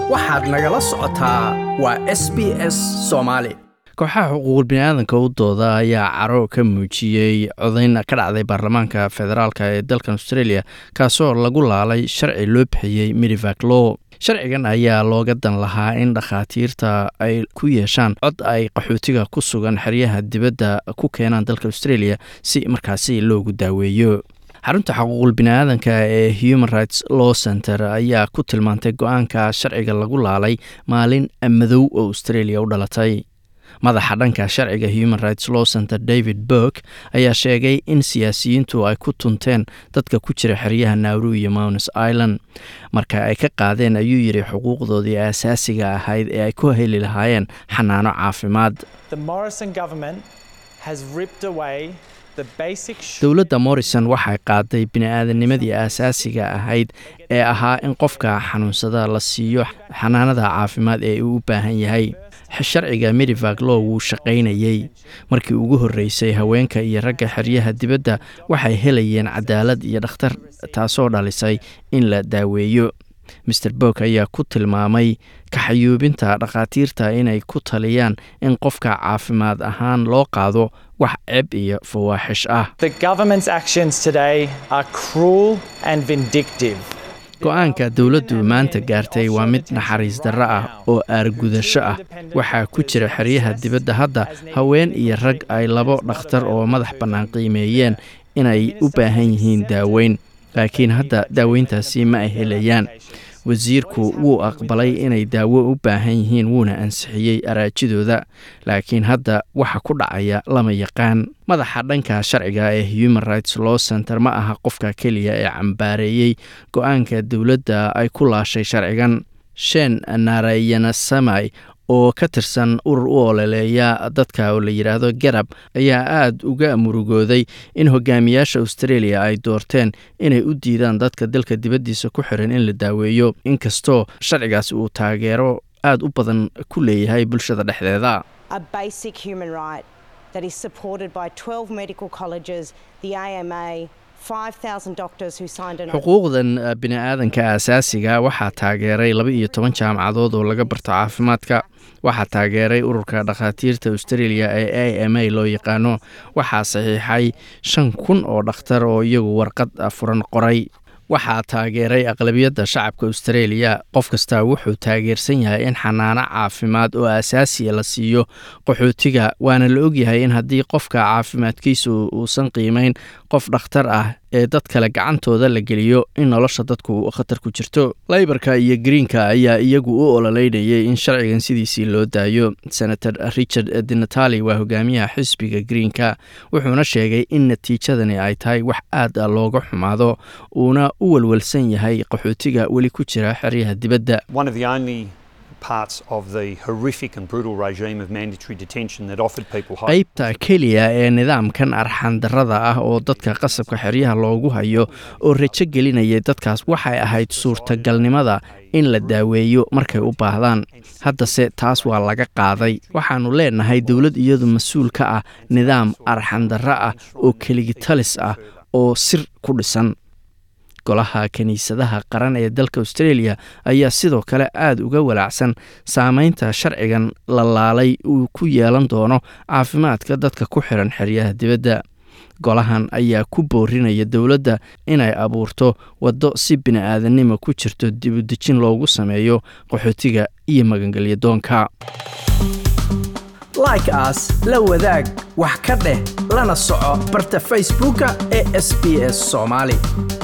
waxaad nagala socotaa waa s b s soomaali kooxaha xuquuqul biniaadanka u dooda ayaa caro ka muujiyey codayn ka dhacday baarlamaanka federaalk ee dalkan australia kaasoo lagu laalay sharci loo bixiyey midivak law sharcigan ayaa looga dan lahaa in dhakhaatiirta ay ku yeeshaan cod ay qaxootiga ku sugan xeryaha dibadda ku keenaan dalka australia si markaasi loogu daaweeyo xarunta xuquuqul biniaadanka ee human rights law center ayaa ku tilmaantay go-aanka sharciga lagu laalay maalin madow oo australia u dhalatay madaxa dhanka sharciga human rights law center david burk ayaa sheegay in siyaasiyiintu ay ku tunteen dadka ku jira xeryaha nauru iyo mouns island marka ay ka qaadeen ayuu yidhi xuquuqdoodii asaasiga ahayd ee ay ku heli lahaayeen xanaano caafimaad dowladda morrison waxay qaaday bini-aadanimadii asaasiga ahayd ee ahaa in qofka xanuunsada la siiyo xanaanada caafimaad ee uu u baahan yahay sharciga midivak law wuu shaqaynayey markii ugu horreysay haweenka iyo ragga xeryaha dibadda waxay helayeen cadaalad iyo dhakhtar taasoo dhalisay in la daaweeyo master bok ayaa ku tilmaamay kaxayuubinta dhakhaatiirta inay ku taliyaan in qofka caafimaad ahaan loo qaado wax ceeb iyo fawaaxish ah go-aanka dowladdu maanta gaartay waa mid naxariis darro ah oo aargudasho ah waxaa ku jira xeryaha dibadda hadda haween iyo rag ay labo dhakhtar oo madax bannaan qiimeeyeen inay u baahan yihiin daaweyn laakiin hadda daaweyntaasi ma ay helayaan wasiirku wuu aqbalay inay daawo u baahan yihiin wuuna ansixiyey araajidooda laakiin hadda waxa ku dhacaya lama yaqaan madaxa dhanka sharciga ee human rights law center ma aha qofka keliya ee cambaareeyey go-aanka dowladda ay ku laashay sharcigan shen narayansamai oo ka tirsan urur u ololeeya dadka oo la yidhaahdo garab ayaa aada uga murugooday in hogaamiyaasha australia ay doorteen inay u diidaan dadka dalka dibaddiisa ku xiran in la daaweeyo inkastoo sharcigaas uu taageero aada u badan ku leeyahay bulshada dhexdeeda xuquuqdan bini-aadanka asaasiga waxaa taageeray laba iyo toban jaamacadood oo laga barto caafimaadka waxaa taageeray ururka dhakhaatiirta australia ee a m a loo yaqaano waxaa saxiixay shan kun oo dhakhtar oo iyagu warqad furan qoray waxaa taageeray aqlabiyadda shacabka australia qof kastaa wuxuu taageersan yahay in xanaano caafimaad oo asaasiya la siiyo qaxootiga waana la ogyahay in haddii qofka caafimaadkiisu uusan qiimeyn qof dhakhtar ah ee dad kale gacantooda la geliyo in nolosha dadku khatar ku jirto laybarka iyo greenka ayaa iyagu u ololeynayay in sharcigan sidiisii loo daayo senator richard dinatali waa hogaamiyaha xisbiga greenka wuxuuna sheegay in natiijadani ay tahay wax aad a looga xumaado uuna u walwalsan yahay qaxootiga weli ku jira xeryaha dibadda qaybta keliya ee nidaamkan arxan darrada ah oo dadka qasabka xeryaha loogu hayo oo rajo gelinayay dadkaas waxay ahayd suurtagalnimada in la daaweeyo markay u baahdaan haddase taas waa laga qaaday waxaannu leenahay dowlad iyadu mas-uul ka ah nidaam arxan darro ah oo keligitalis ah oo sir ku dhisan golaha kiniisadaha qaran ee dalka australia ayaa sidoo kale aada uga walaacsan saameynta sharcigan la laalay uu ku yeelan doono caafimaadka dadka ku xiran xeryaha dibadda golahan ayaa ku boorinaya dowladda inay abuurto waddo si bini-aadanimo ku jirto dibudejin loogu sameeyo qaxootiga iyo magangelya doonka like aas la wadaag wax ka dheh lana soco barta facebooka ee sb s soomaali